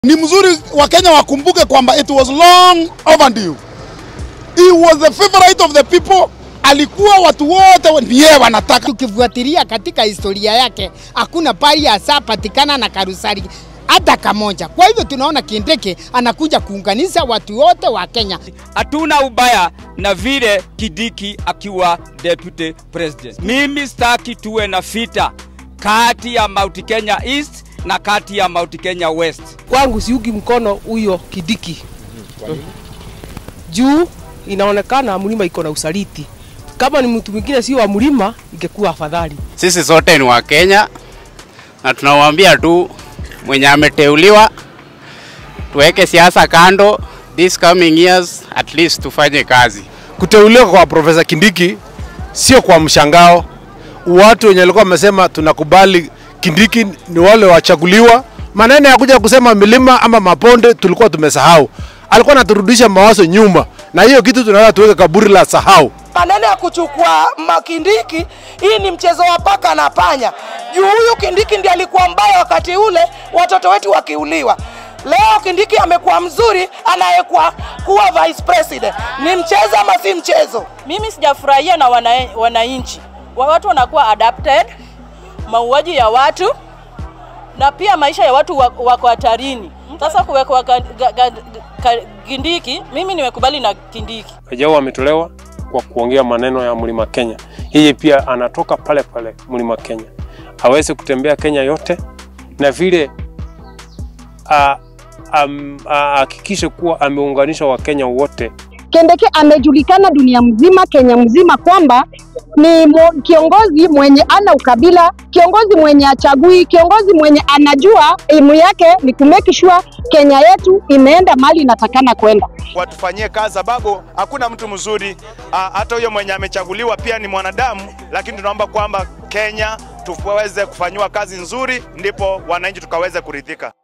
Ni mzuri Wakenya wakumbuke kwamba it was long overdue. He was the favorite of the people. Alikuwa watu wote ni yeye wanataka. Tukifuatilia katika historia yake hakuna pali asapatikana na karusari hata kamoja. Kwa hivyo tunaona Kindiki anakuja kuunganisha watu wote wa Kenya. Hatuna ubaya na vile Kidiki akiwa deputy president. Mimi sitaki tuwe na vita kati ya Mount Kenya East na kati ya Mount Kenya West. Kwangu siungi mkono huyo Kidiki juu inaonekana mlima iko na usaliti. Kama ni mtu mwingine sio wa mlima, ingekuwa afadhali. Sisi sote ni Wakenya na tunawaambia tu mwenye ameteuliwa tuweke siasa kando, this coming years at least tufanye kazi. Kuteuliwa kwa Profesa Kindiki sio kwa mshangao. Watu wenye walikuwa wamesema tunakubali Kindiki ni wale wachaguliwa. Maneno ya kuja kusema milima ama maponde tulikuwa tumesahau. Alikuwa anaturudisha mawazo nyuma, na hiyo kitu tunataka tuweke kaburi la sahau. maneno ya kuchukua makindiki, hii ni mchezo wa paka na panya. Juu huyu Kindiki ndiye alikuwa mbaya wakati ule watoto wetu wakiuliwa. Leo Kindiki amekuwa mzuri, anayekuwa kuwa vice president. Ni mchezo ama si mchezo? Mimi sijafurahia na wana- wananchi wa watu wanakuwa adapted, mauaji ya watu na pia maisha ya watu wa- wako hatarini. Sasa kuwekwa ka- ga- ga- ka- Kindiki, mimi nimekubali na Kindiki. Wajao ametolewa kwa kuongea maneno ya mlima Kenya. Yeye pia anatoka pale pale mlima Kenya, aweze kutembea Kenya yote na vile a- am- ahakikishe kuwa ameunganisha Wakenya wote Kindiki amejulikana dunia mzima, Kenya mzima kwamba ni mo, kiongozi mwenye ana ukabila, kiongozi mwenye achagui, kiongozi mwenye anajua imu yake ni kumake sure Kenya yetu imeenda mali inatakana kwenda. watufanyie kazi, sababu hakuna mtu mzuri. Ah, Hata huyo mwenye amechaguliwa pia ni mwanadamu, lakini tunaomba kwamba Kenya tuweze kufanyiwa kazi nzuri, ndipo wananchi tukaweze kuridhika.